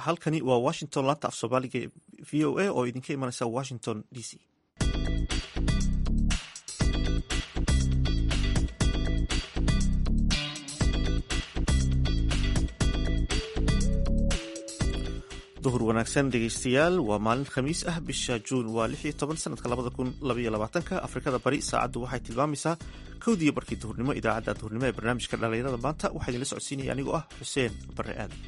halkani waa washington laanta af soomaaliga v o a oo idinka imanaysa washington d c duhur wanaagsan dhegeystayaal waa maalin khamiis ah bisha juun waa lix iyo toban sanadka labada kun labaiyo labaatanka afrikada bari saacaddu waxay tilmaamaysaa kowdiiyo barkii duhurnimo idaacadda duhurnimo ee barnaamijka dhallinyarada maanta waxaa idinla socodsiinaya anigoo ah xuseen bare aadan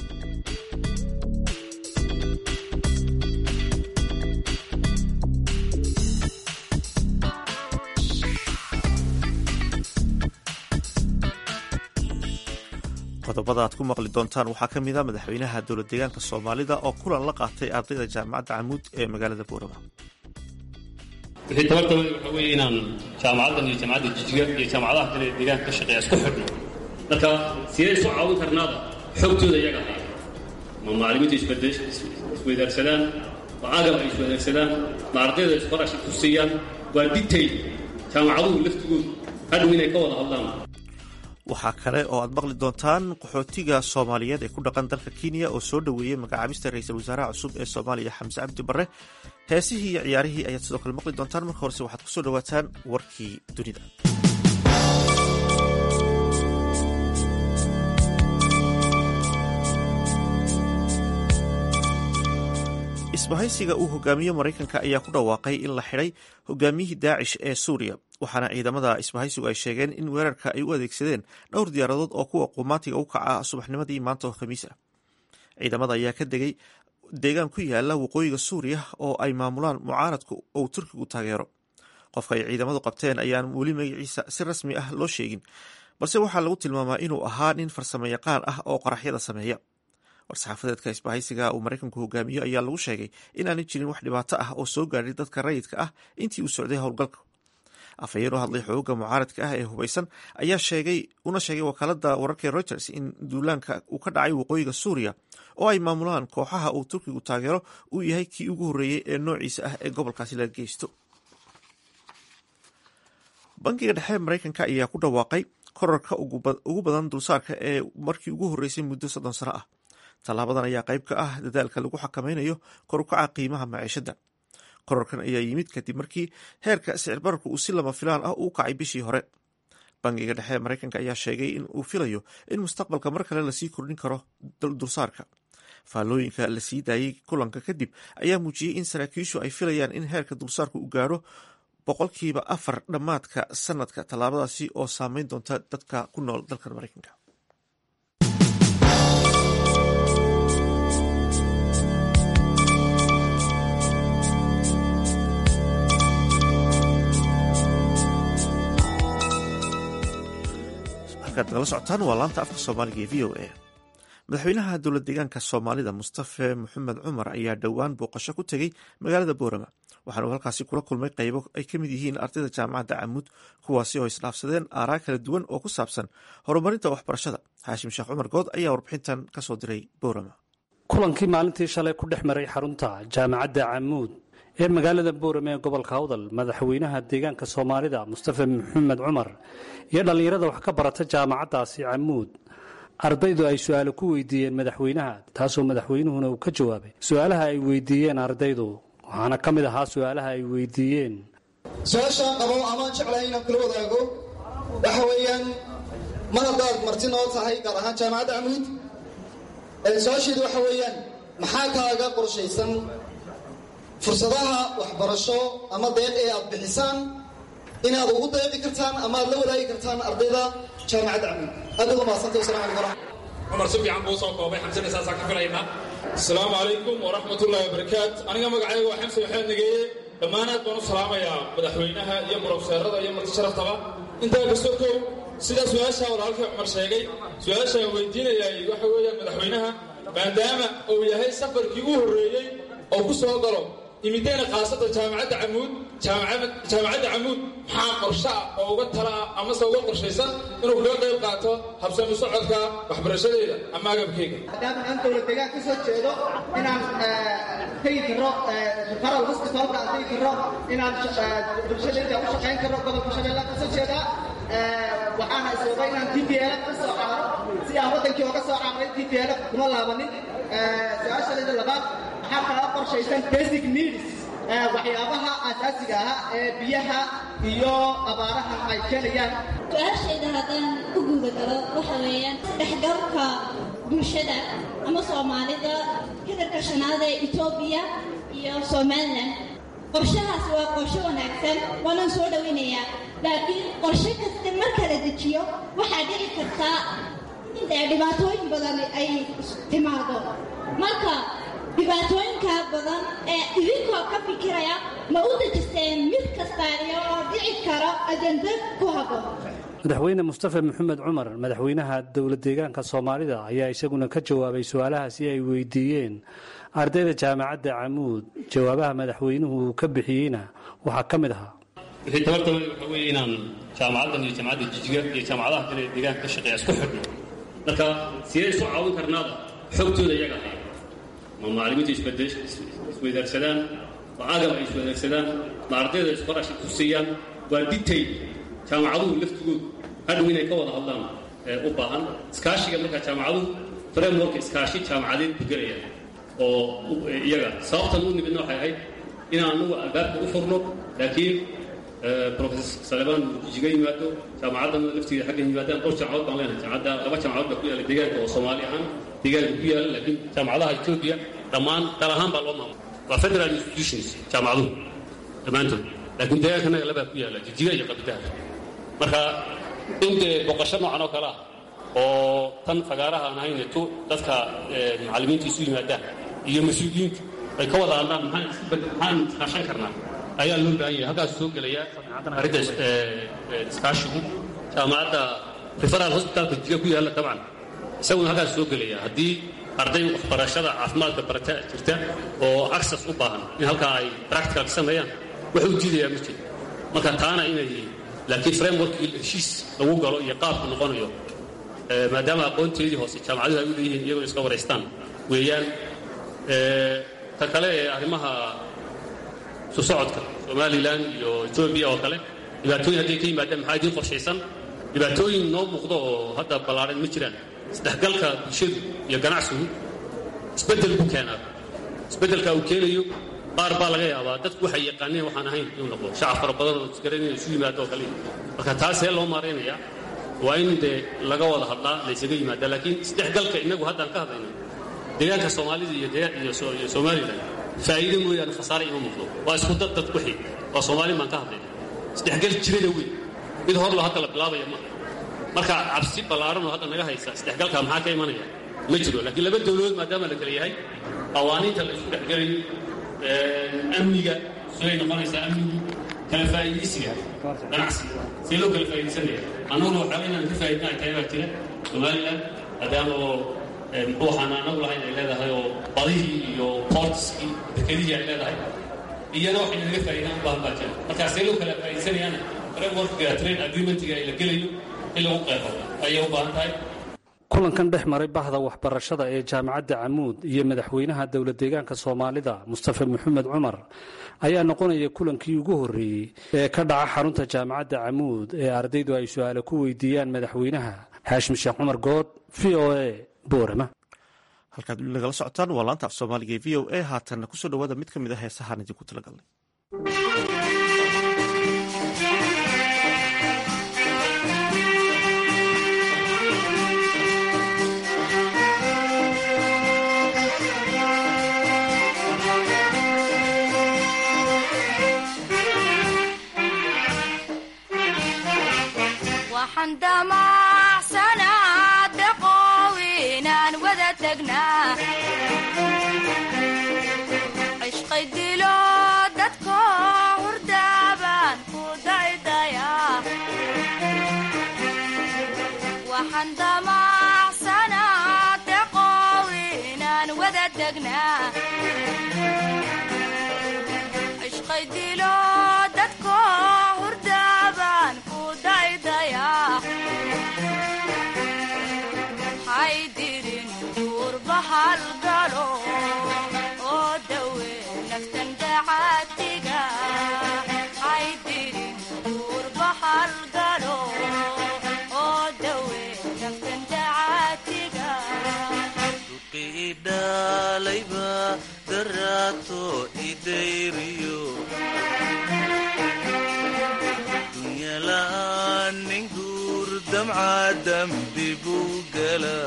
qodobada aad ku maqli doontaan waxaa ka mid a madaxweynaha dowlad deegaanka soomaalida oo kulan la qaatay ardayda jaamacadda camuud ee magaalada boorama wixii tabartaba waxa weeye inaan jaamacaddan iyo jaamacadda jijiga iyo jaamacadaha kale ee deegaanka ka shaqeeya isku xidhno marka sidee isu caawin karnaada xogtooda iyaga haya ma macallimiinta isweydaarsadaan ma agab ay isweydaarsadaan ma ardayda isqorashi ku siiyaan waa detail jaamacaduhu laftigoodu hadhow inay ka wada hadlaan waxaa kale oo aad maqli doontaan qaxootiga soomaaliyeed ee ku dhaqan dalka kenya oo soo dhoweeyey magacaabista ra-iisul wasaaraha cusub ee soomaaliya xamse cabdi barre heesihii iyo ciyaarihii ayaad sidoo kale maqli doontaan marka horese waxaad kusoo dhowaataan warkii dunida isbahaysiga uu hogaamiyo maraykanka ayaa ku dhawaaqay in la xidhay hogaamiyihii daacish ee suuriya waxaana ciidamada isbahaysigu ay sheegeen in weerarka ay u adeegsadeen dhowr diyaaradood oo kuwa qumaatiga u kaca subaxnimadii maanta oo khamiis ah ciidamada ayaa ka degay deegaan ku yaala waqooyiga suuriya oo ay maamulaan mucaaradku ou turkigu taageero qofka ay ciidamadu qabteen ayaan weli magaciisa si rasmi ah loo sheegin balse waxaa lagu tilmaamaa inuu ahaa nin farsamo yaqaan ah oo qaraxyada sameeya war-saxaafadeedka isbahaysiga uu maraykanku hogaamiyo ayaa lagu sheegay inaanay jirin wax dhibaato ah oo soo gaadhay dadka rayidka ah intii uu socday howlgalka afhayeen u hadlay xooga mucaaradka ah ee hubaysan ayaa sheegay una sheegay wakaalada wararka reuters in duulaanka uu ka dhacay waqooyiga suuriya oo ay maamulaan kooxaha uu turkigu taageero uu yahay kii ugu horreeyey ee noociisa ah ee gobolkaasi laga geysto bankiga dhexe maraykanka ayaa ku dhawaaqay korarka ugu badan dulsaarka ee markii ugu horreysay muddo soddon sano ah tallaabadan ayaa qayb ka ah dadaalka lagu xakameynayo korukaca qiimaha maciishada korarkan ayaa yimid kadib markii heerka sicir bararku uu si lama filaan ah uu kacay bishii hore bangiga dhexe maraykanka ayaa sheegay in uu filayo in mustaqbalka mar kale lasii kordhin karo dulsaarka faallooyinka la sii daayey kulanka kadib ayaa muujiyey in saraakiishu ay filayaan in heerka dulsaarku uu gaaro boqolkiiba afar dhammaadka sanadka tallaabadaasi oo saameyn doonta dadka ku nool dalkan maraykanka nagala socotaan waa laanta afka soomaaliga ee v o a madaxweynaha dowlad deegaanka soomaalida mustafe maxamed cumar ayaa dhowaan booqasho ku tegey magaalada boorama waxaana uu halkaasi kula kulmay qaybo ay ka mid yihiin ardayda jaamacadda camuud kuwaasi oo isdhaafsadeen aaraa kala duwan oo ku saabsan horumarinta waxbarashada xaashim sheekh cumar good ayaa warbixintan kasoo diray boorama kulankii maalintii shalay ku dhex maray xarunta jaamacadda camuud ee magaalada boorame ee gobolka awdal madaxweynaha deegaanka soomaalida mustafe maxamed cumar iyo dhallinyarada wax ka barata jaamacaddaasi camuud ardaydu ay su-aalo ku weydiiyeen madaxweynaha taasoo madaxweynuhuna uu ka jawaabay su-aalaha ay weydiiyeen ardaydu waxaana ka mid ahaa su-aalaha ay weydiiyeen su-aashaan qabo amaan jeclahay inaan kula wadaago waxa weeyaan mar haddaad marti noo tahay gaar ahaan jaamacadda camuud su-aasheedu waxa weeyaan maxaa kaaga qorshaysan fursadaha waxbarasho ama deeq ee aad bixisaan inaad ugu deeqi kartaan ama aad la wadaagi kartaan ardayda jaamacadda camuud aad uga mahadsantay wasalam alaikum waraxmat cumar si fiican buu soo koobay xamsina saasaan ka filaynaa asalaamu calaykum waraxmatullahi wabarakaat aniga magacayga waa xamse maxamed nageeye dhammaanaad baan u salaamayaa madaxweynaha iyo brofeerada iyo marti sharaftaba intaa kastoo kow sidaa su-aashaa walaalkii cumar sheegay su-aashaan weydiinayay waxa weeyaan madaxweynaha maadaama uu yahay safarkii u horreeyey oo ku soo galo imideena khaasada jaamacadda camuud jaamacadda camuud maxaa qorsho ah oo uga tala ah amase uga qorshaysan inuu kaga qayb qaato habsami socodka waxbarashadeeda ama agabkeyga maadaama aan dowlad deegaan ka soo jeedo inaan tegi karo referal hospitalka aan tegi karo inaan bulshadayda u shaqayn karo gobolka shabeellaha ka soo jeeda waxaana iswada inaan d b l ka soo caaro si si aan waddankii oga soo caamray intii teela kuma laabanin su-aashaleeda labaad maxaa kala qorshaysan basic needs waxyaabaha asaasiga ah ee biyaha iyo abaaraha ay keenayaan su-aashayda haddaan ku guuda galo waxa weeyaan dhexgalka bulshada ama soomaalida kadarka shanaad ee etoobiya iyo somalilan qorshahaas waa qorshe wanaagsan waanaan soo dhowaynayaa laakiin qorshe kasta marka la dejiyo waxaa dhici kartaa in dee dhibaatooyin badan ay timaado marka dhibaatooyinka badan ee idinkoo ka fikiraya ma u dejisteen mid kasta iyo oo dhici karo ajanda ku habboon madaxweyne mustafa maxamed cumar madaxweynaha dowlad deegaanka soomaalida ayaa isaguna ka jawaabay su-aalahaasi ay weydiiyeen ardayda jaamacadda camuud jawaabaha madaxweynuhu uu ka bixiyeyna waxaa ka mid ahaa wixii tabartaba waxa weeye inaan jaamacaddan iyo jaamacadda jijiga iyo jaamacadaha kale ee deegaanka ka shaqeeya isku xidhno marka sidee isu caawin karnaada xogtooda iyaga haya ma macallimiinta isweydaarsadaan ma agab ay isweydaarsadaan ma ardayda isbarashi tusiyaan waa detail jaamacaduhu laftigoodu hadhow inay ka wada hadlaan u baahan iskaashiga markaa jaamacaduhu frameworka iskaashi jaamacadeed ku gelaya oo iyaga sababtan u nimidna waxay ahayd inaan anagu albaabka u furno laakiin professor salebaan uu jijiga yimaado jaamacaddana laftigeeda xaggan yimaadaan dhowr jaamacadood baan leenahay jaamacadda laba jaamacadood baa ku yaalla deegaanka oo soomaali ahaan deegaanka ku yaalla laakiin jaamacadaha etoobiya dhammaan dal ahaan baa loo maamula waa federal institutions jaamacaduhu dhammaantood laakiin deegaankanaga labaa ku yaalla jijiga iyo qabitaha marka in dee boqosho noocan oo kale ah oo tan fagaaraha aan ahayn tu dadka macallimiinta isu yimaadaan iyo mas-uuliyiintu ay ka wada hadlaan maxaan iskaashan karnaa ayaa loo baahan yahay halkaas soo gelaya arrinta iskaashigu jaamacadda referal hospitalka jiga ku yaalla dabcan isaguna halkaas soo gelaya haddii arday waxbarashada caafimaadka barata jirta oo access u baahan in halkaa ay practical ka sameeyaan wax u diidayaa ma jiro marka taana inay laakiin frameworkii heshiis lagu galo iyo qaabku noqonayo maadaama aqoonteedii hoose jaamacaduhu ay u leeyihiin iyagoo iska waraystaan weeyaan ta kale ee arrimaha isu socodka somalilan iyo etoobiya oo kale dhibaatooyin hadday ka yimaadaan maxaa idiin qorshaysan dhibaatooyin noo muuqdo oo hadda ballaaran ma jiraan isdhexgalka bulshadu iyo ganacsigu isbeddel buu keenaa isbeddelka uu keenayo qaar baa laga yaabaa dadku waxay yaqaaneen waxaan ahayn inuu noqdo shacab fara badan oo isgaranaya isu yimaado oo kale marka taasee loo maaraynayaa waa in dee laga wada hadlaa laysaga yimaada laakiin isdhexgalka innagu haddaan ka hadlayno deegaanka soomaalida iyo somalilan faa'iido mooyaane khasaare ima muuqdo waa isku dad dad wixii waa soomaalin baan ka hadlayna isdhexgal jirada weyn mid hor loo hadda la bilaabaya maaha marka cabsi ballaaran oo hadda naga haysa isdhexgalka maxaa ka imanaya ma jiro laakiin laba dawladood maadaama la kala yahay qawaaniinta la isku dhexgelayo amniga siday noqonaysaa amnigu kala faa'iidaysiga ganacsiga see loo kala faa'iidaysanaya annaguna waxaa inaan ka faa'iidna ay tahay baa jira somaliland maadaama oo muxuu waxaan anagu lahayn ay leedahay oo badihii iyo portskii dekedihii ay leedahay iyana waxay naga faa'iidaan u baahan baa jira markaa see loo kala faa'iidaysanayaana frameworkga trade agreementiga ay la gelayo in lagu qeexo ayay u baahan tahay kulankan dhex maray bahda waxbarashada ee jaamacadda camuud iyo madaxweynaha dowlad deegaanka soomaalida mustafa maxamed cumar ayaa noqonaya kulankii ugu horreeyey ee ka dhaca xarunta jaamacadda camuud ee ardaydu ay su-aale ku weydiiyaan madaxweynaha xaashim sheekh cumar good v o a boorama halkaad weli nagala socotaan waa laanta af soomaaliga ee v o a haatanna kusoo dhawaada mid ka mid a heesahaan idinku talagalnay cishqay dilo dadko hurdaaban ku daydaya waxaan damacsanaa deqow inaan wada degnaa cishqay dilo dadko hurdaaban ku daydaya haydirin duurbahal galo oo dawe naftan dacaatiga haydirin duurbahal galo oo dawe naftan dacaatiga damca dambi buu gala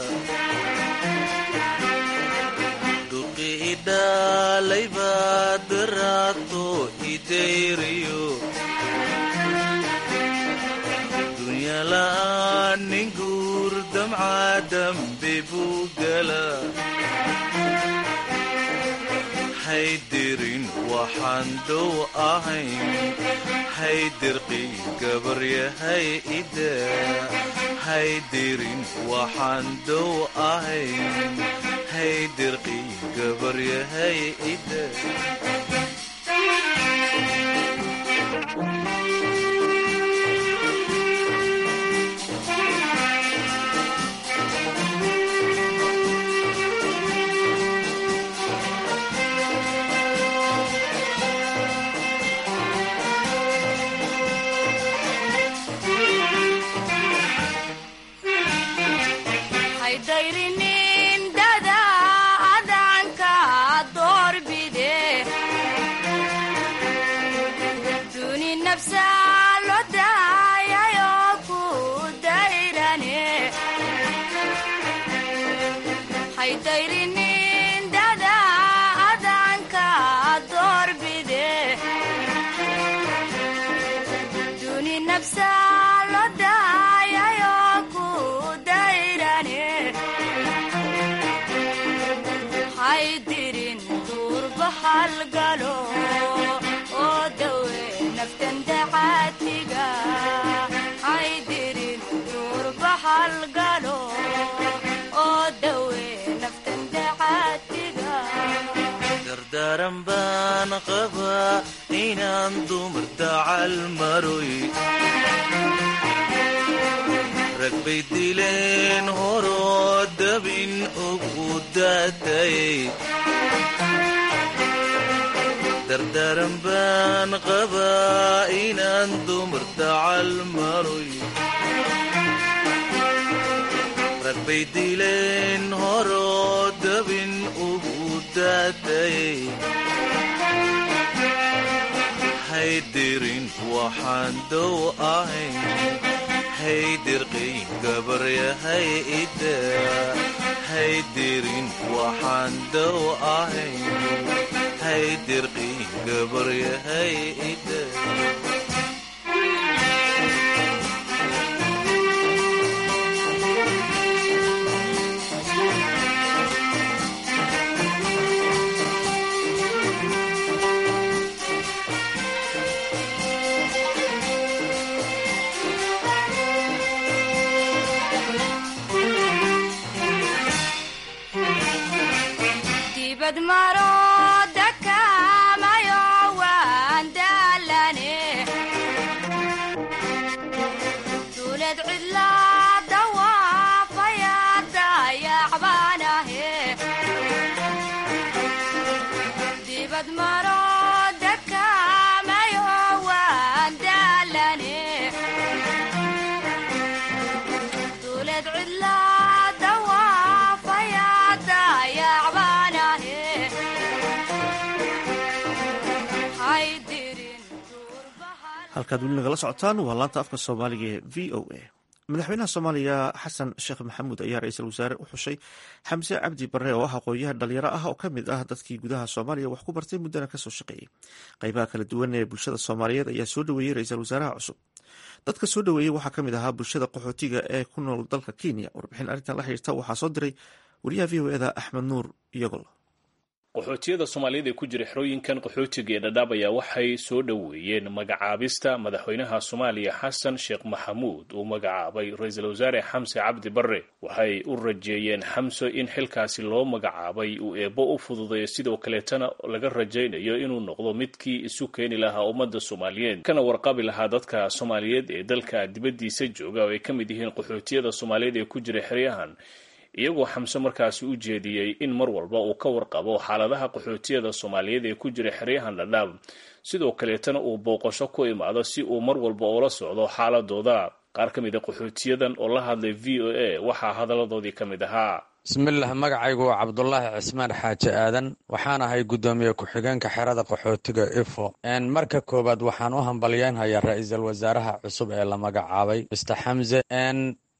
dhuqi idhalaybaa daraato idayriyo dunyala'aan nin guur damca dambi buu gala haydirin waxaan dhow ahayn haydirqi gabaryahay ida haydirin waxaan dhow ahayn haydirqi gabaryahay ida haydhayrinin dada adanka doorbide duni nafsa lo daayayo ku dayrane haydhayrinin dada adanka doorbide duni nafsa lo daayayo ku dayrane haydirin duurba halgalo oo dawe naftan dacaatiga haydirin duurba halgalo oo dawe naftan dacaatiga dardaaran baan qabaa inaan dumar dacal maroy rag bay dileen horoo dabin ugu daatayay dardaaran baan qabaa inaan dumar dacal maroy rag bay dileen horoo dabin ugu daatayay haydirin waxaan dow ahayn haydirqii gabaryahay ida haydirin waxaan dow ahayn haydirqii gabaryahay ida dibad maro dakamayo waan daalane duulad cidla dawaafaya dayacbaanahe dibad maro dakamayo waan daalane duulad cidla dawaafaya dayacbaanahe haydirin halkaad weli nagala socotaan waa laanta afka soomaaliga ee v o a madaxweynaha soomaaliya xasan sheekh maxamuud ayaa ra-iisul wasaare u xushay xamse cabdi barre oo ah aqoon-yahan dhalinyaro ah oo ka mid ah dadkii gudaha soomaaliya wax ku bartay muddana kasoo shaqeeyey qeybaha kala duwan ee bulshada soomaaliyeed ayaa soo dhoweeyey ra-iisul wasaaraha cusub dadka soo dhoweeyey waxaa ka mid ahaa bulshada qaxootiga ee ku nool dalka kenya warbixin arrintan la xiriirta waxaa soo diray wariyaha v o eda axmed nuur iyagol qaxootiyada soomaaliyeed ee ku jira xerooyinkan qaxootiga ee dhadhaab ayaa waxay soo dhoweeyeen magacaabista madaxweynaha soomaaliya xasan sheekh maxamuud uu magacaabay ra-iisul wasaare xamse cabdi barre waxay u rajeeyeen xamse in xilkaasi loo magacaabay uu eebbo u fududeeyo sidoo kaleetana laga rajaynayo inuu noqdo midkii isu keeni lahaa ummadda soomaaliyeed kana warqabi lahaa dadka soomaaliyeed ee dalka dibaddiisa jooga oo ay ka mid yihiin qaxootiyada soomaaliyeed ee ku jira xeryahan iyagoo xamse markaasi u jeediyey in mar walba uu ka warqabo xaaladaha qaxootiyada soomaaliyeed ee ku jira xeryahan dhadhaab sidoo kaleetana uu booqasho ku imaado si uu mar walba ula socdo xaaladooda qaar ka mid a qaxootiyadan oo la hadlay v o a waxaa hadalladoodii ka mid ahaa bismillaah magacaygu waa cabdulaahi cismaan xaaji aadan waxaan ahay guddoomiye ku-xigeenka xerada qaxootiga ifo marka koowaad waxaan u hambalyeynhayaa ra-iisul wasaaraha cusub ee la magacaabay mister xamse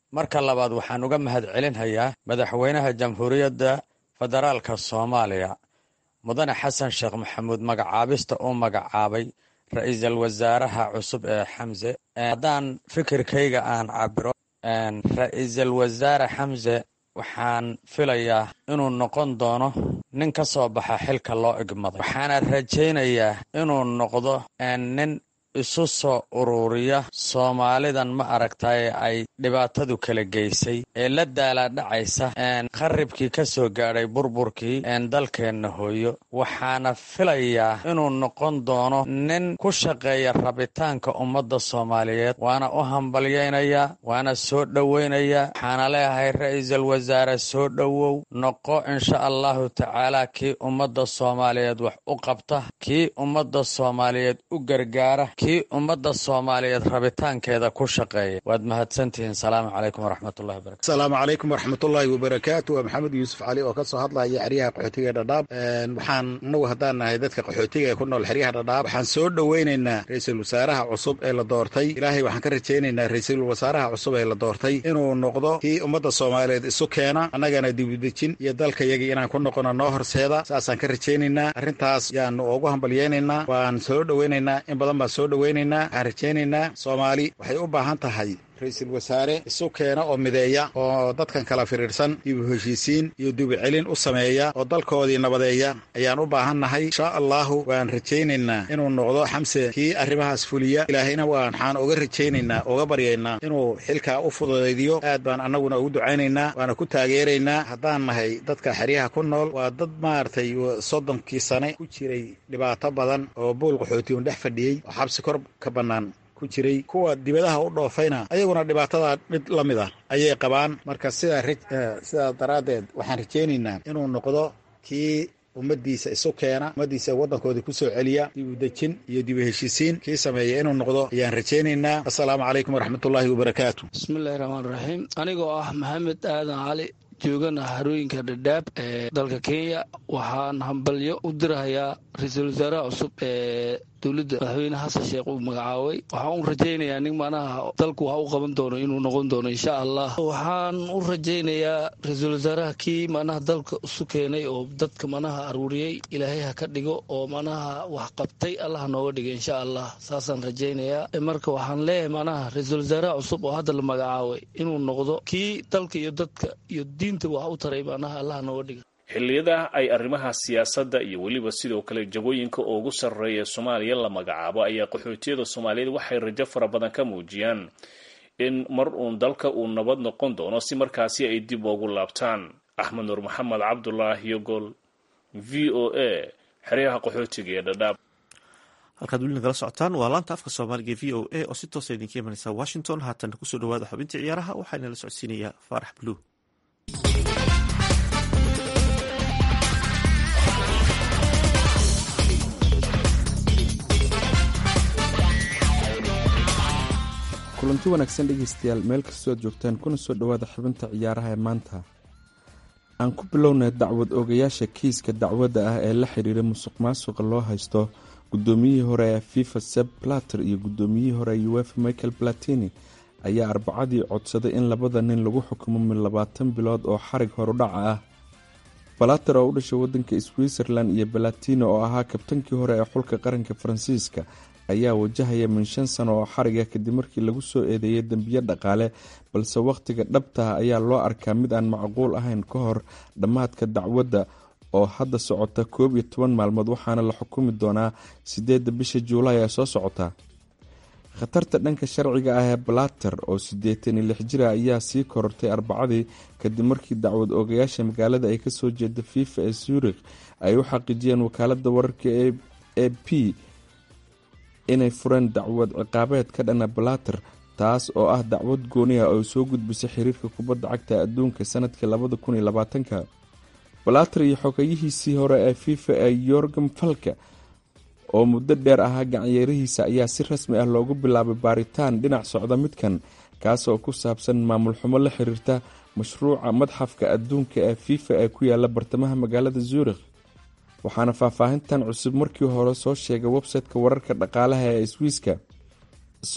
marka labaad waxaan uga mahad celinhayaa madaxweynaha jamhuuriyadda federaalka soomaaliya mudane xasan sheekh maxamuud magacaabista uu magacaabay ra-iisul wasaaraha cusub ee xamse haddaan fikirkayga aan cabiro ra-iisul wasaare xamse waxaan filayaa inuu noqon doono nin ka soo baxa xilka loo igmaday waxaana rajaynayaa inuu noqdo nin isu soo ururiya soomaalidan ma aragtaye ay dhibaatadu kala geysay ee la daalaadhacaysa qaribkii ka soo gaadhay burburkii dalkeenna hooyo waxaana filayaa inuu noqon doono nin ku shaqeeya rabitaanka ummadda soomaaliyeed waana u hambalyaynayaa waana soo dhowaynayaa waxaana leeyahay ra-iisul wasaare soo dhowow noqo insha allahu tacaala kii ummadda soomaaliyeed wax u qabta kii ummadda soomaaliyeed u gargaara kii ummadda soomaaliyeed rabitaankeeda ku shaqeeya waad mahadsantihiin salaamu calaykum waraxmatullahi wabarakatu asalaamu calaykum waraxmatullaahi wabarakaatu waa maxamed yuusuf cali oo ka soo hadlaya xeryaha qaxootiga dhadhaab waxaan inagu haddaan nahay dadka qaxootiga ee ku nool xeryaha dhadhaab waxaan soo dhoweynaynaa ra-iisul wasaaraha cusub ee la doortay ilaahay waxaan ka rajaynaynaa ra-iisul wasaaraha cusub ee la doortay inuu noqdo kii ummadda soomaaliyeed isu keena annagana dibudejin iyo dalkayagii inaan ku noqono noo horseeda saasaan ka rajaynaynaa arrintaas yaanu ugu hambalyaynaynaa waan soo dhoweynaynaa in badan baan soo dhoweynaynaa waxaan rajaynaynaa soomaali waxay u baahan tahay ra-iisul wasaare isu keena oo mideeya oo dadkan kala firiirsan dibu heshiisiin iyo dibucelin u sameeya oo dalkoodii nabadeeya ayaan u baahannahay insha allahu waan rajaynaynaa inuu noqdo xamse kii arrimahaas fuliya ilaahayna waxaan uga rajaynaynaa uga baryaynaa inuu xilkaa u fududaydiyo aad baan annaguna ugu ducaynaynaa waana ku taageeraynaa haddaan nahay dadka xeryaha ku nool waa dad maaragtay soddonkii sane ku jiray dhibaato badan oo buul qaxootiyon dhex fadhiyey oo xabsi kor ka bannaan ku jiray kuwa dibadaha u dhoofayna ayaguna dhibaatada mid la mid ah ayay qabaan marka sidaa sidaa daraaddeed waxaan rajaynaynaa inuu noqdo kii ummaddiisa isu keena ummaddiisa waddankoodii ku soo celiya dibu dejin iyo dibu heshiisiin kii sameeya inuu noqdo ayaan rajaynaynaa assalaamu calaykum waraxmatullaahi wabarakaatu bismillahi raxmaan raxiim anigoo ah maxamed aadan cali joogana harooyinka dhadhaab ee dalka kenya waxaan hambalyo u dirahayaa ra-iisul wasaaraha cusub ee dowladda madaxweyne xasan sheekh uu magacaabay waxaan u rajaynayaa nin manaha dalku wax u qaban doono inuu noqon doono insha allah waxaan u rajaynayaa ra-iisul wasaaraha kii manaha dalka isu keenay oo dadka manaha aruuriyey ilaahay ha ka dhigo oo manaha wax qabtay allah nooga dhiga insha allah saasaan rajaynayaa marka waxaan leeyahay manaha ra-iisul wasaaraha cusub oo hadda la magacaabay inuu noqdo kii dalka iyo dadka iyo diinta wax u taray manaha allah nooga dhiga xilliyada ay arrimaha siyaasadda iyo weliba sidoo kale jagooyinka ugu sarreeya soomaaliya la magacaabo ayaa qaxootiyada soomaaliyeed waxay rajo fara badan ka muujiyaan in mar uun dalka uu nabad noqon doono si markaasi ay dib ugu laabtaan axmed nuur maxamed cabdulaahi yogol v o a xeryaha qaxootiga ee dhadhaab halkaad weli nagala socotaan waa laanta afka soomaaliga v o a oo si toosa idinka imanaysa washington haatan kusoo dhawaada xubintii ciyaaraha waxaa inala socodsiinayaa faarax bluu kulanti wanaagsan dhegeystayaal meel kastoo ad joogtaan kuna soo dhowaada xubinta ciyaaraha ee maanta aan ku bilownay dacwad oogayaasha kiiska dacwadda ah ee la xiriira musuq maasuqa loo haysto guddoomiyihii hore ee fifa seb plater iyo guddoomiyihii hore ee uefa michael platini ayaa arbacadii codsaday in labada nin lagu xukumo mid labaatan bilood oo xarig horudhaca ah balater oo u dhashay wadanka switzerland iyo balatino oo ahaa kabtankii hore ee xulka qaranka faransiiska ayaa wajahaya min shan sano oo xariga kadib markii lagu soo eedeeyay dembiyo dhaqaale balse wakhtiga dhabtaha ayaa loo arkaa mid aan macquul ahayn ka hor dhammaadka dacwadda oo hadda socota koob iyo toban maalmood waxaana la xukumi doonaa sideedda bisha juulaay ee soo socota khatarta dhanka sharciga ah ee balater oo siddeetan iyo lix jira ayaa sii korortay arbacadii kadib markii dacwad oogayaasha magaalada ay kasoo jeeda fifa ee zurikh ay u xaqiijiyeen wakaalada wararka e p inay fureen dacwad ciqaabeed ka dhana balater taas oo ah dacwad gooni ah oo soo gudbisay xiriirka kubadda cagta adduunka sanadkii labada kun iyo labaatanka balater iyo xogeyihiisii hore ee fifa ee yorgam falka oo muddo dheer ahaa gacanyeerihiisa ayaa si rasmi ah loogu bilaabay baaritaan dhinac socda midkan kaas oo ku saabsan maamul xumo la xiriirta mashruuca madxafka adduunka ee fifa ee ku yaala bartamaha magaalada zurikh waxaana faahfaahintan cusub markii hore soo sheegay website-ka wararka dhaqaalaha ee swiiska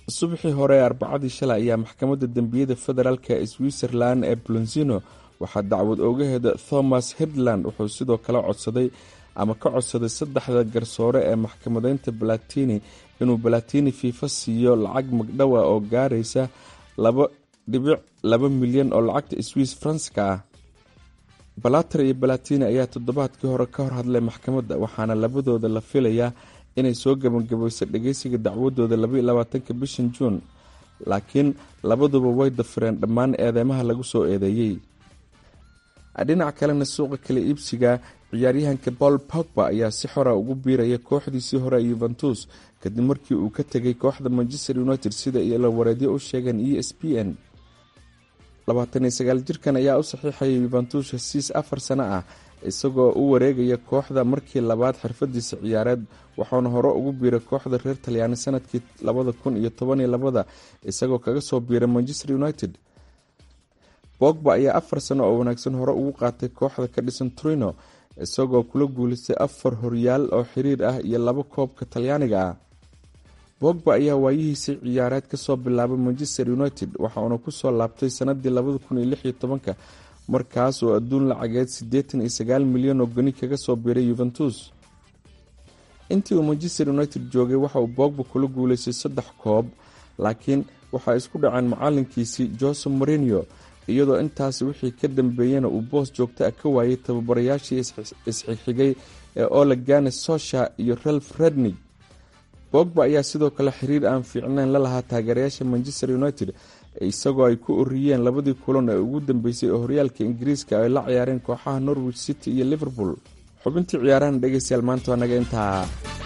subaxii hore ee arbacadii shalay ayaa maxkamadda dembiyada federaalk ee switzerland ee blonzino waxaa dacwad oogaheeda thomas hedland wuxuu sidoo kale codsaday ama ka codsaday saddexda garsoore ee maxkamadeynta balatini inuu balatini fiifa siiyo lacag magdhowa oo gaaraysa laba dhibic laba milyan oo lacagta swiss franska ah balater iyo balatini ayaa toddobaadkii hore ka hor hadlay maxkamadda waxaana labadooda la filayaa inay soo gabagabayso dhageysiga dacwadooda labaatanka bishan juun laakiin labaduba way dafireen dhammaan eedeymaha lagu soo eedeeyey dhinac kalena suuqa kala iibsiga ciyaaryahanka paul pogba ayaa si xora ugu biiraya kooxdiisii hore yuventus kadib markii uu ka tegay kooxda manchester united sida ila wareedyo u sheegeen e s p n labaataniyo sagaal jirkan ayaa u saxiixaya yuventus hesiis afar sano ah isagoo u wareegaya kooxda markii labaad xirfadiisa ciyaareed waxaana hore ugu biiray kooxda reer talyaani sanadkii labada kun iyo tobaniyo labada isagoo kaga soo biiray manchester united bogba ayaa afar sano oo wanaagsan hore ugu qaatay kooxda ka dhisan trino isagoo kula guulaystay afar horyaal oo xiriir ah iyo laba koobka talyaaniga ah bogba ayaa waayihiisii ciyaareed kasoo bilaabay manchester united waxauna kusoo laabtay sanadii labada kun iyo lix iyo tobanka markaas oo adduun lacageed siddeetan iyo sagaal milyan oo goni kaga soo biiray yuventus intii uu manchester united joogay waxa uu bogba kula guulaystay saddex koob laakiin waxaa isku dhaceen macalinkiisii jose morinio iyadoo intaasi wixii ka dambeeyana uu boos joogta ah ka waayay tababarayaashii isxigxigay ee olegane sosha iyo ralf rednig bogba ayaa sidoo kale xiriir aan fiicnayn la lahaa taageerayaasha manchester united isagoo ay ku oriyeen labadii kulan ee ugu dambeysay oo horyaalka ingiriiska ay la ciyaareen kooxaha norwich city iyo liverpool xubintii ciyaarahan dhegeystayaal maanta waa naga intaa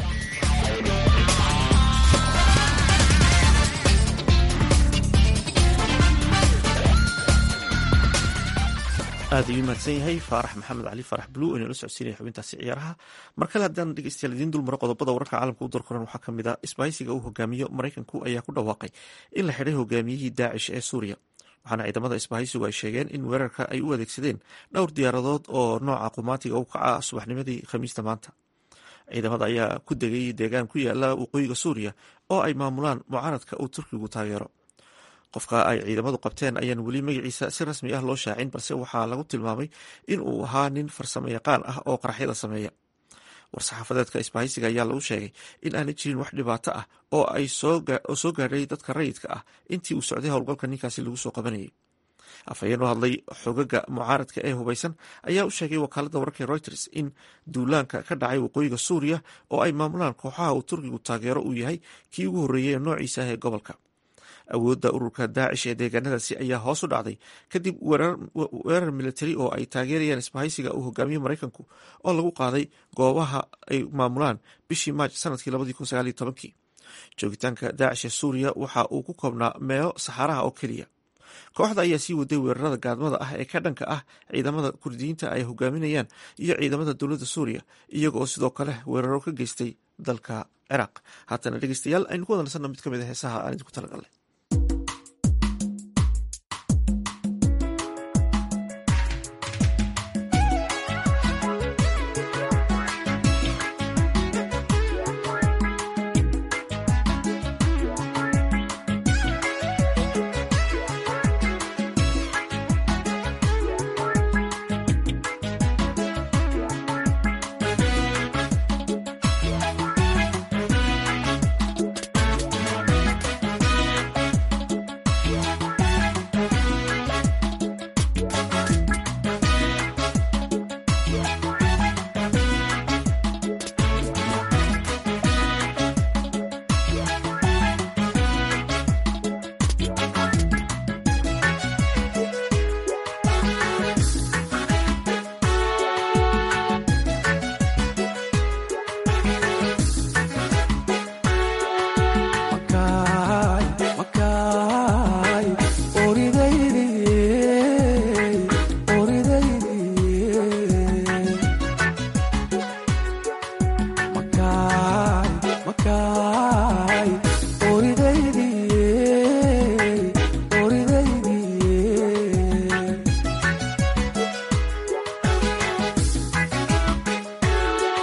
aad ayuu mahadsan yahay faarax maxamed cali faarax bluu inala socodsiinaya xubintaasi ciyaaraha mar kale haddaan dhegeystayaal idiin dulmaro qodobada wararka caalamka u darkoran waxaa ka mid ah isbahaysiga uu hogaamiyo maraykanku ayaa ku dhawaaqay in la xidhay hogaamiyihii daacish ee suuriya waxaana ciidamada isbahaysigu ay sheegeen in weerarka ay u adeegsadeen dhowr diyaaradood oo nooca qumaatiga u kaca subaxnimadii khamiista maanta ciidamada ayaa ku degay deegaan ku yaala waqooyiga suuriya oo ay maamulaan mucaaradka uu turkigu taageero qofka ay ciidamadu qabteen ayaan weli magaciisa si rasmi ah loo shaacin balse waxaa lagu tilmaamay in uu ahaa nin farsamo yaqaan ah oo qaraxyada sameeya war-saxaafadeedka isbahaysiga ayaa lagu sheegay in aanay jirin wax dhibaato ah oo ay soo gaadhay dadka rayidka ah intii uu socday howlgalka ninkaasi lagu soo qabanayay afhayeen u hadlay xogaga mucaaradka ee hubaysan ayaa u sheegay wakaalada wararka reuters in duulaanka ka dhacay waqooyiga suuriya oo ay maamulaan kooxaha uu turkigu taageero uu yahay kii ugu horreeyay ee noociisa ah ee gobolka awoodda ururka daacish ee deegaanadaasi ayaa hoos u dhacday kadib weerar militari oo ay taageerayaan isbahaysiga uu hogaamiyo maraykanku oo lagu qaaday goobaha ay maamulaan bishii maaj sanadkii labadii kun sagaal iyo tobankii joogitaanka daacish ee suuriya waxa uu ku koobnaa meelo saxaaraha oo keliya kooxda ayaa sii waday weerarada gaadmada ah ee ka dhanka ah ciidamada kurdiyiinta ay hogaaminayaan iyo ciidamada dowladda suuriya iyagooo sidoo kale weeraro ka geystay dalka ciraaq haatana dhegeystayaal aynu ku wadansano mid ka mid a heesaha aan idinku talagalnay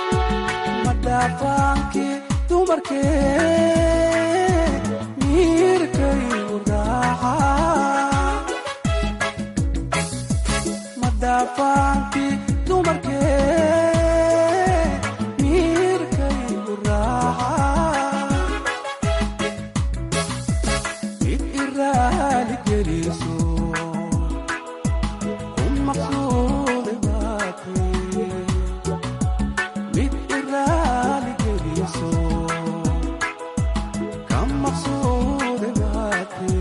madhafaankii dumarkee midafaankii dumarkee miirkaygu raaca mid iraali geliso ku maqsuude baatay mid iraali geliso ka maqsuude baatay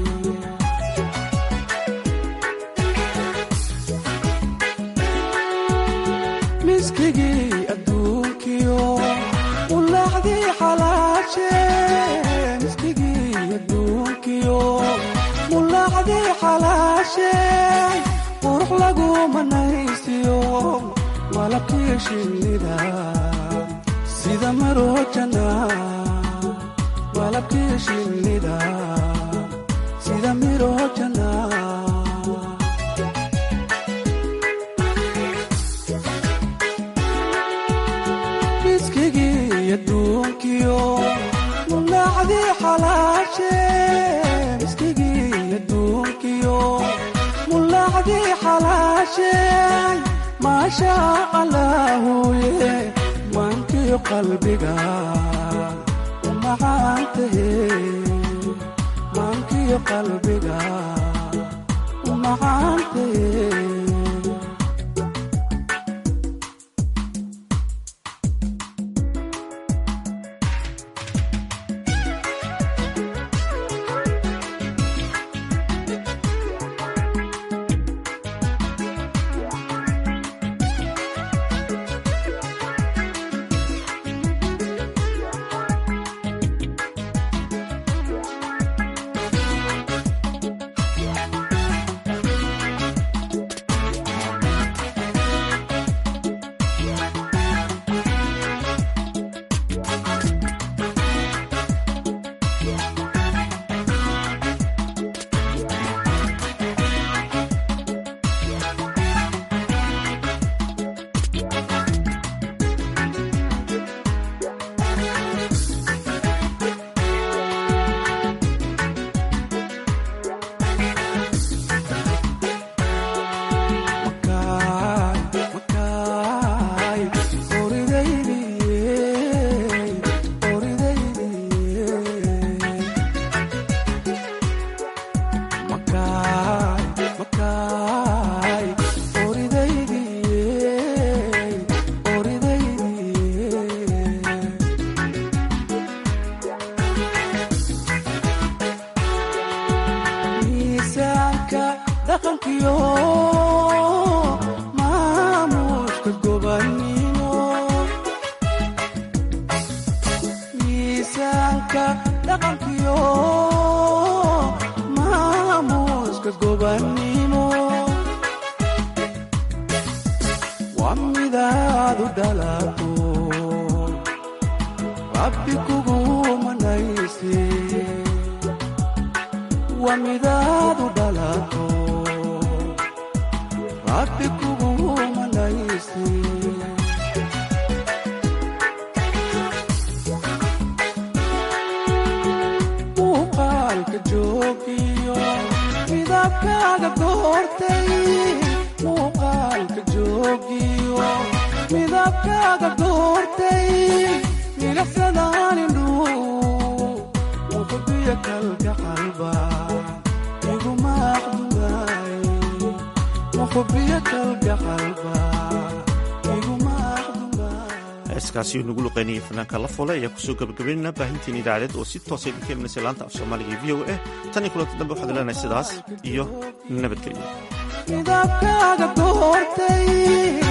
miskigii adduunkiyo ulaacdii xalaashe miskigii adduunkiyo mulaacdii xalaashe qurux lagu manaysiyo malabkii shinnida sida marojana malabkii shinnida sida mirojana miskigii adduunkiyo mulaacdii xalaashe miskigii adduunkiyo mulaacdii xalaashe maasha allaahuye maankiyo qalbiga u macaantahe maankiyo qalbiga u macaantahe miisaanka dhaqankiyo maamuushka gobannimo miisaanka dhaqankiyo maamuuska gobannimo waa midaadu dhalato rabbi kugu manayse waa midaadu dhalato rabbi kugu manayse muuqaalka joogiyo midabkaaga goortay muuqaalka joogiyo midabkaaga goortay milicsadaan indhuu muxubiya kalka qalba iguma aqdugaay muxubiya kalka qalba iguma heeskaasi nagu luqeynayay fanaanka la fole ayaa kusoo gabagabaynana baahintiin idaacadeed oo si toosa idinka imanaysa laanta af soomaaliga e v o a tan iyo kulanta dambe waxaad leenahay sidaas iyo nabadgelyo midabkaaga goortay